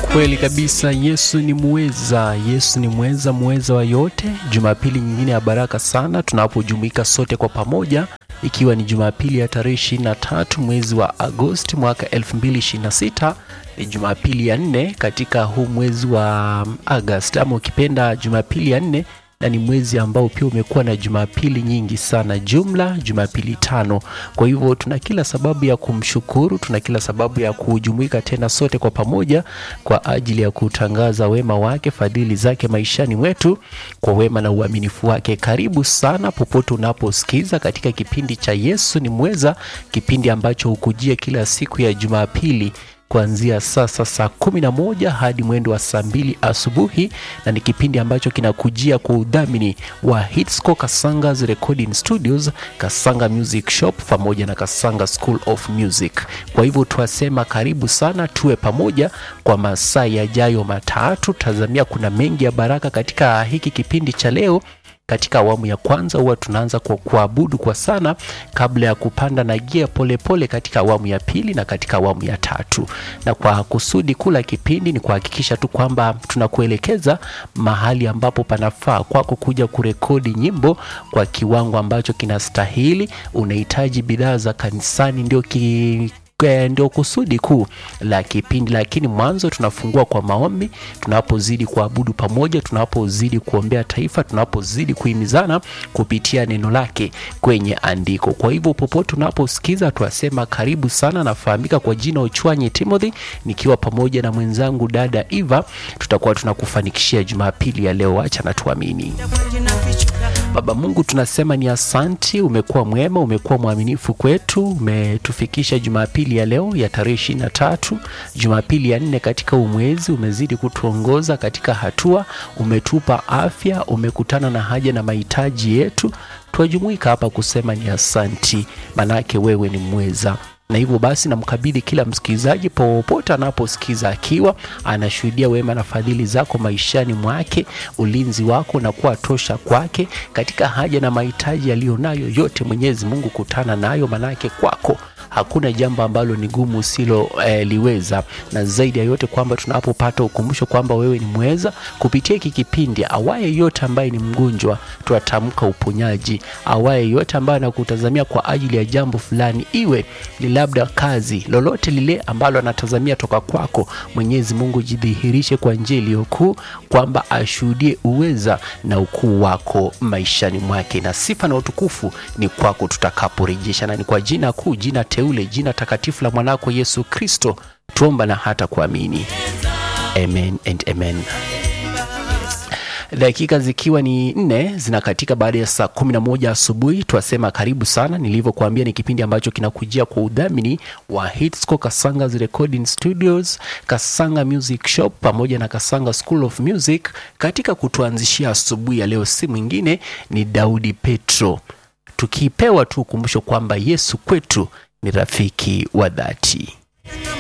Kweli kabisa, Yesu ni muweza, Yesu ni muweza, muweza wa yote. Jumapili nyingine ya baraka sana tunapojumuika sote kwa pamoja, ikiwa ni Jumapili ya tarehe 23 mwezi wa Agosti mwaka 2026 ni Jumapili ya nne katika huu mwezi wa Agosti, ama ukipenda Jumapili ya nne na ni mwezi ambao pia umekuwa na jumapili nyingi sana, jumla jumapili tano. Kwa hivyo tuna kila sababu ya kumshukuru, tuna kila sababu ya kujumuika tena sote kwa pamoja kwa ajili ya kutangaza wema wake, fadhili zake maishani mwetu, kwa wema na uaminifu wake. Karibu sana popote unaposikiza katika kipindi cha Yesu ni Mweza, kipindi ambacho hukujia kila siku ya Jumapili kuanzia sasa saa kumi na moja hadi mwendo wa saa mbili asubuhi, na ni kipindi ambacho kinakujia kwa udhamini wa Hitsco Kasanga's Recording Studios, Kasanga Music Shop pamoja na Kasanga School of Music. Kwa hivyo twasema karibu sana, tuwe pamoja kwa masaa yajayo matatu. Tazamia kuna mengi ya baraka katika hiki kipindi cha leo. Katika awamu ya kwanza huwa tunaanza kwa kuabudu kwa sana kabla ya kupanda na gia polepole katika awamu ya pili na katika awamu ya tatu. Na kwa kusudi kula kipindi ni kuhakikisha tu kwamba tunakuelekeza mahali ambapo panafaa kwako kuja kurekodi nyimbo kwa kiwango ambacho kinastahili. Unahitaji bidhaa za kanisani, ndio ki ndio kusudi kuu la kipindi, lakini mwanzo tunafungua kwa maombi, tunapozidi kuabudu pamoja, tunapozidi kuombea taifa, tunapozidi kuhimizana kupitia neno lake kwenye andiko. Kwa hivyo popote tunaposikiza, tuasema karibu sana. Nafahamika kwa jina Ochwanyi Timothy, nikiwa pamoja na mwenzangu dada Eva, tutakuwa tunakufanikishia Jumapili ya leo. Acha na tuamini. Baba Mungu, tunasema ni asanti, umekuwa mwema, umekuwa mwaminifu kwetu, umetufikisha Jumapili ya leo ya tarehe ishirini na tatu, Jumapili ya nne katika huu mwezi. Umezidi kutuongoza katika hatua, umetupa afya, umekutana na haja na mahitaji yetu. Twajumuika hapa kusema ni asanti, manake wewe ni mweza na hivyo basi namkabidhi kila msikilizaji popote anaposikiza akiwa anashuhudia wema na fadhili zako maishani mwake, ulinzi wako na kuwa tosha kwake katika haja na mahitaji yaliyonayo yote. Mwenyezi Mungu, kutana nayo, manake kwako hakuna jambo ambalo ni gumu usilo eh, liweza, na zaidi ya yote kwamba tunapopata ukumbusho kwamba wewe ni mweza kupitia hiki kipindi, awaye yote ambaye ni mgonjwa tuatamka uponyaji, awaye yote ambaye anakutazamia kwa ajili ya jambo fulani, iwe ni labda kazi, lolote lile ambalo anatazamia toka kwako, Mwenyezi Mungu jidhihirishe kwa njia iliyokuu, kwamba ashuhudie uweza na ukuu wako maishani mwake, na sifa na utukufu ni kwako tutakaporejesha, na ni kwa jina kuu, jina teule, jina takatifu la mwanako Yesu Kristo tuomba na hata kuamini, amen and amen. Dakika zikiwa ni nne zinakatika baada ya saa kumi na moja asubuhi. Twasema karibu sana. Nilivyokuambia ni kipindi ambacho kinakujia kwa udhamini wa Hitsco Kasanga's Recording Studios, Kasanga Music Shop pamoja na Kasanga School of Music. Katika kutuanzishia asubuhi ya leo si mwingine ni Daudi Petro, tukipewa tu ukumbusho kwamba Yesu kwetu ni rafiki wa dhati.